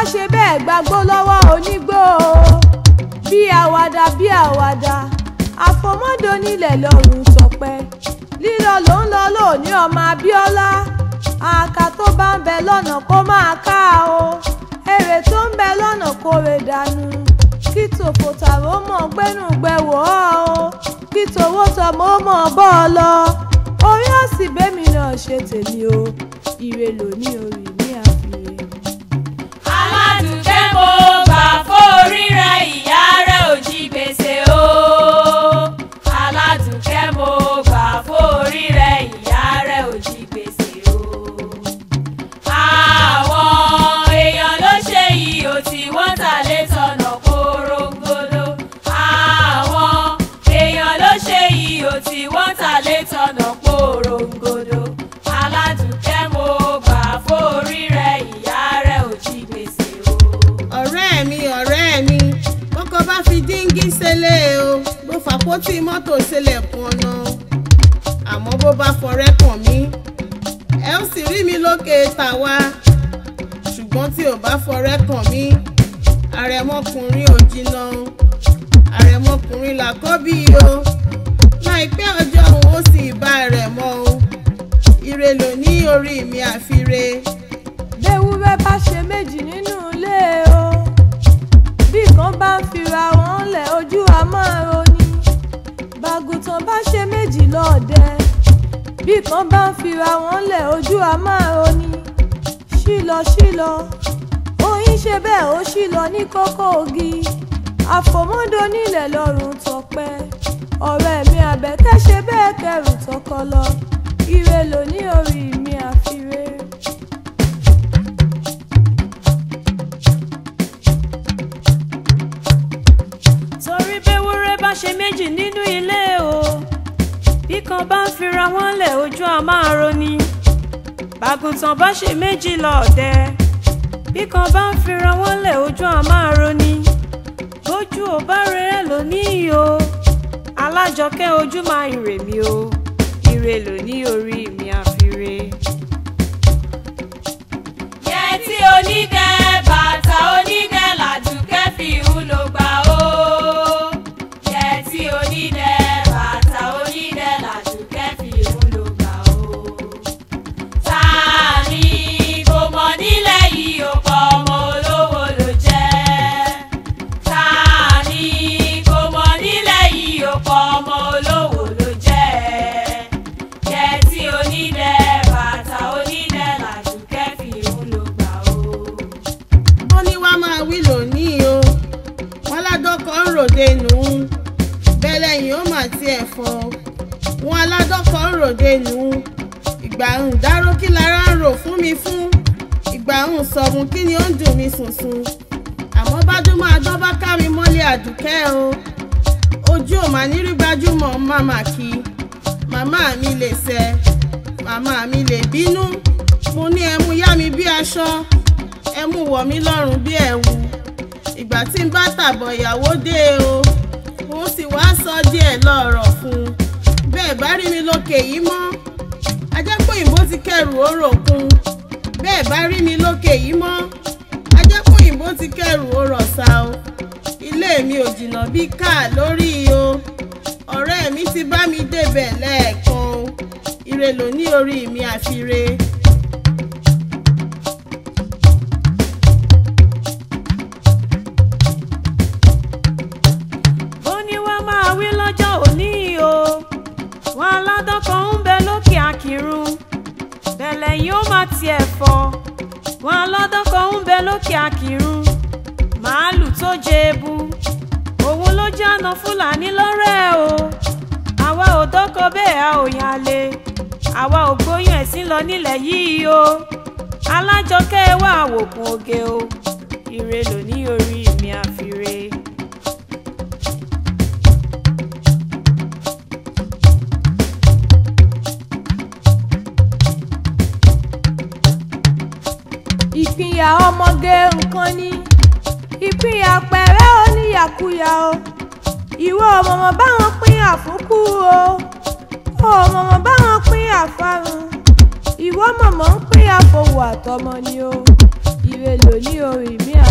ṣe bẹ́ẹ̀ gbàgbó lọ́wọ́ onígbó o bí àwàdà bí àwàdà àfọmọ́dé onílẹ̀ lọ́rùn sọpẹ́ lílọ ló ń lọ lóòní ọmọ Abíọ́lá àkà tó bá ń bẹ lọ́nà kó máa ká o èrè tó ń bẹ lọ́nà kó rè dànù kí tòfò tààrà ó mọ̀ gbẹ́nu gbẹ̀wò ọ́ o kí tòwó tọmọ ó mọ̀ bọ́ ọ lọ orí òsì bẹ́mi náà ṣe tèmi o ire lò ní orí mi àfihàn. aládùúgbẹ́ mo gbà fórí rẹ ìyá rẹ ò jí gbèsè o. aládùúgbẹ́ mo gbà fórí rẹ ìyá rẹ ò jí gbèsè o. àwọn èèyàn ló ṣe yìí ò tí wọ́n ta lé tọ̀nà korongodo. àwọn èèyàn ló ṣe yìí ò tí wọ́n ta lé tọ̀nà korongodo. aládùúgbẹ́ mo gbà fórí rẹ ìyá rẹ ò jí gbèsè o. ọ̀rẹ́ mi ọ̀rẹ́ mi bọ́kọ bá fi díngí ṣẹlẹ̀ o bó fàpótí mọ́tò ṣẹlẹ̀ kan ọ̀nà àmọ́ bó bá fọrẹ́ kàn mí ẹ ó sì rí mi lókè tàwa ṣùgbọ́n tí ò bá fọrẹ́ kàn mí àrẹ̀mọkùnrin ò jìnnà àrẹ̀mọkùnrin làkọ́bí o láìpẹ́ ọjọ́ òun ó sì bá rẹ̀ mọ́ o ire lò ní orí mi àfire. léwúrẹ́ bá ṣe méjì nínú ilé o bí kan bá ń fira wọn lẹ̀ ojú a máa roni bàgùtàn bá ṣe méjì lọ́ọ̀dẹ bí kan bá ń fira wọn lẹ̀ ojú a máa roni ṣílọ ṣílọ oyin ṣe bẹ́ẹ̀ ó ṣílọ ní kókó ogi àfòmọ́dé onílẹ̀ lọ́rùn tọpẹ́ ọ̀rẹ́ mi àbẹ̀kẹ́ ṣe bẹ́ẹ̀ kẹrù tọkọ lọ ire lò ní orí mi àfiré. torí béwúrẹ́ bá ṣe méjì nínú ilé o bí kan bá ń fira wọn lẹ̀ ojú a máa roni bàgùntàn bá ṣe méjì lọ́ọ̀dẹ bí kan bá ń fira wọn lẹ̀ ojú a máa roni bójú ò bá rere lónìí o alájọkẹ́ ojú máa ìrè mi o ire lò ní orí mi àfire. yẹtí onídẹ bàtà onídẹ làdùkẹ́ fi ń lò gbà ó. yẹtí onídẹ bàtà onídẹ làdùkẹ́ fi ń lò gbà ó. ta ni kò mọ̀ nílẹ̀ yìí ó pọ̀ ọmọ olówó ló jẹ́. ta ni kò mọ̀ nílẹ̀ yìí ó pọ̀ ọmọ olówó ló jẹ́. yẹtí onídẹ bàtà onídẹ làdùkẹ́ fi ń lò gbà ó. ó ní wá máa wí lónìí o wọn ládọkọ ń ròde nù ún bẹ́ẹ̀ lẹ́yìn ó mà tiẹ̀ fọ́ wọn aládọkọ ń ròde nù ún ìgbà ń dáró kí lára ń rò fún mi fún ìgbà ń sọ̀rùn kí ni ó ń dùn mí sùnsùn àmọ́ bájúmọ́ adán bá ká mi mọ́lẹ̀ àdùkẹ́ o ojú ò mà ní rí gbajúmọ̀ màmá kí màmá mi lè sẹ màmá mi lè bínú mo ní ẹmu yá mi bí aṣọ ẹmu wọ̀ mí lọ́rùn bí ẹ̀wù ìgbà tí n bá tàbọ̀ ìyàwó dé o òun sì wá sọ díẹ̀ lọ́rọ̀ fún un bẹ́ẹ̀ bá rí mi lókè yìí mọ́ ajẹ́pọ̀yìnbó ti kẹrù òròkun bẹ́ẹ̀ bá rí mi lókè yìí mọ́ ajẹ́pọ̀yìnbó ti kẹrù òrọ̀sà o ilé mi ò jìnnà bí káà lórí o ọ̀rẹ́ mi ti bá mi débẹ̀ lẹ́ẹ̀kan o ire lò ní orí mi àfire. ó ní wọ́n máa wí lọ́jọ́ òní o wọn aládọ́kọ̀ ń bẹ lókè àkìrun bẹ̀lẹ̀ yìí ó máa tiẹ̀ fọ́ wọn aládọ́kọ̀ ń bẹ lókè àkìrun màálù tó jẹ ebu òun ló jáná fúlàní lọ́rẹ́ o àwa ò dọ́kọ̀ bẹ́ẹ̀ a ò yàn lé àwa ò gbóyún ẹ̀sìn lọ nílẹ̀ yìí o alájọkẹ́ wà wòkun oge o ire lò ní orí mi àfire. ìpínyà ọmọge nǹkan ni ìpínyà pẹ̀rẹ́ oníyàkuyà o ìwọ ọmọọmọ báwọn pín àfúkú o ó ọmọọmọ báwọn pín àfarun ìwọ mọ̀mọ́ ń pín àfọwọ́ àtọmọ ni o ire lò ní orí mi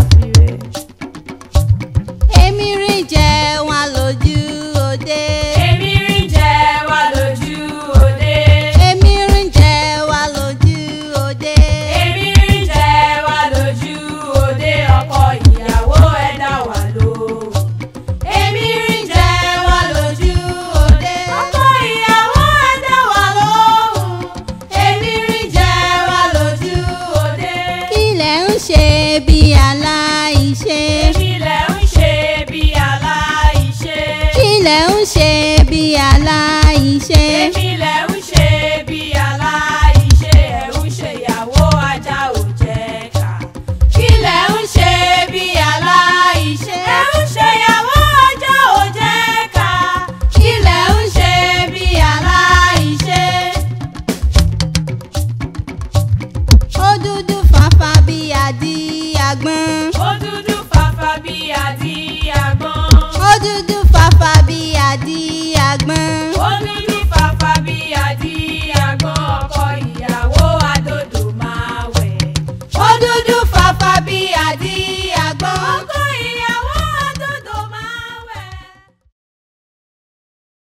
aláìṣe. èmi lẹ̀ ń ṣe bí aláìṣe ẹ̀ ń ṣe ìyàwó ajá ò jẹ́ ká. kí lẹ̀ ń ṣe bí aláìṣe ẹ̀ ń ṣe ìyàwó ajá ò jẹ́ ká. kí lẹ̀ ń ṣe bí aláìṣe. ó dúdú fàfà bí àdí àgbọn. ó dúdú fàfà bí àdí àgbọn. ó dúdú fàfà bí àdí àgbọn. ó dúdú